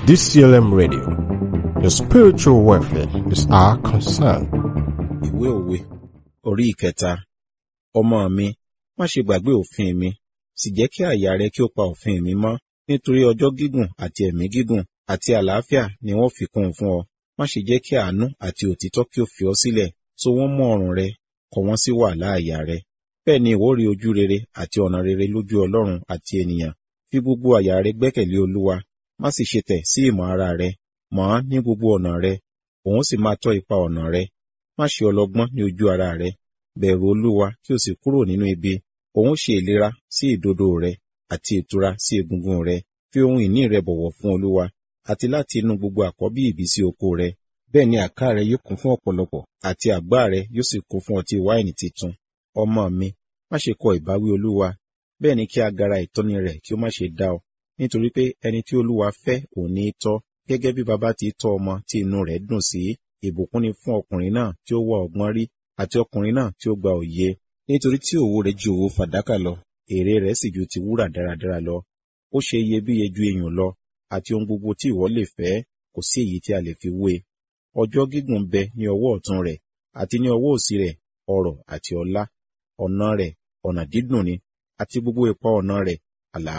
DCLM Radio. Your spiritual welfare is our concern. ìwé òwe orí ìkẹta ọmọ mi má ṣe gbàgbé òfin mi sì jẹ́ kí àyà rẹ kí ó pa òfin mi mọ́ nítorí ọjọ́ gígùn àti ẹ̀mí gígùn àti àlàáfíà ni wọ́n fi kún un fún ọ má ṣe jẹ́ kí àánú àti òtítọ́ kí ó fi ọ sílẹ̀ so wọ́n mọ́ ọrùn rẹ kọ wọ́n sí wàhálà àyà rẹ bẹ́ẹ̀ ni ìwọ rí ojú rere àti ọ̀nà rere lójú ọlọ́run àti ènìyàn fi gbogbo àyà rẹ gbẹ́kẹ̀lé olúwa má sì ṣe tẹ̀ sí ìmọ̀ ara rẹ mọ̀ ọ́n ní gbogbo ọ̀nà rẹ òun sì máa tọ́ ipa ọ̀nà rẹ má ṣe ọlọ́gbọ́n ní ojú ara rẹ bẹ̀rù olúwa kí o sì kúrò nínú ibi òun ṣe ìlera sí ìdodo rẹ àti ìtura sí egungun rẹ fi ohun ìní rẹ bọ̀wọ̀ fún olúwa àti láti inú gbogbo àkọ́bí ìbísí oko rẹ bẹ́ẹ̀ ni àká rẹ yóò kún fún ọ̀pọ̀lọpọ̀ àti àgbá rẹ yóò sì kún fún ọtí wáìnì titun ọmọ mi má ṣe kọ ìbáwí olúwa bẹ́ẹ̀ ni kí agara ìtọ́ni rẹ̀ kí ó má ṣe dá ọ nítorí pé ẹni tí olúwa fẹ́ òun ní í tọ́ gẹ́gẹ́ bí baba ti tọ́ ọmọ tí inú rẹ̀ dùn sí ìbùkún ni fún ọkùnrin náà tí ó wá ọgbọ́n rí àti ọkùnrin náà tí ó gba òye nítorí tí òwò rẹ̀ ju òwò fàdákà lọ èrè rẹ̀ sì ju ti wúrà dáradára lọ ó ṣe iyebíye ju iyùn lọ àti ohun gbogbo tí ìwọ lè fẹ́ kò sí èyí tí a lè fi wé ọjọ́ gígùn bẹ ní ọwọ́ ọ̀tún rẹ̀ àti ní ọwọ́ òsì rẹ̀ ọrọ̀ àti ọlá ọ̀nà rẹ̀ ọ̀nà dídùn ni àti gbogbo ipa ọ̀nà rẹ̀ àlàáfíà